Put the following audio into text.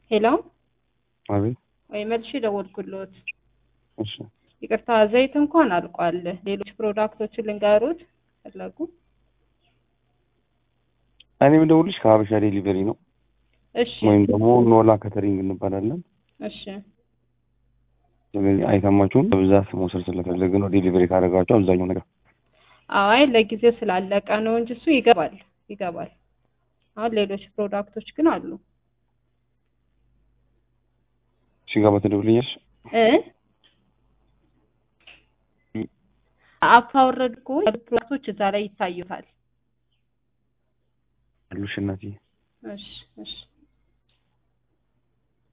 ሄሎ አቤት። ወይ መልሼ ደወልኩልዎት። እሺ ይቅርታ ዘይት እንኳን አልቋል። ሌሎች ፕሮዳክቶችን ልንገሩት ፈለጉ? እኔ የምደውልሽ ከሀበሻ ዴሊቨሪ ነው እሺ ወይም ደግሞ ኖላ ከተሪንግ እንባላለን። እሺ ስለዚህ አይተማችሁን በብዛት መውሰድ ስለፈለግን ነው ዴሊቨሪ ካደረጋችሁ አብዛኛው ነገር አይ ለጊዜው ስላለቀ ነው እንጂ እሱ ይገባል ይገባል። አሁን ሌሎች ፕሮዳክቶች ግን አሉ ሲገባ ትደውልኛለሽ። እ አፕ አወረድ እኮ ያሉት ፕሮዳክቶች እዛ ላይ ይታዩታል። አሉሽ እናትዬ እሺ እሺ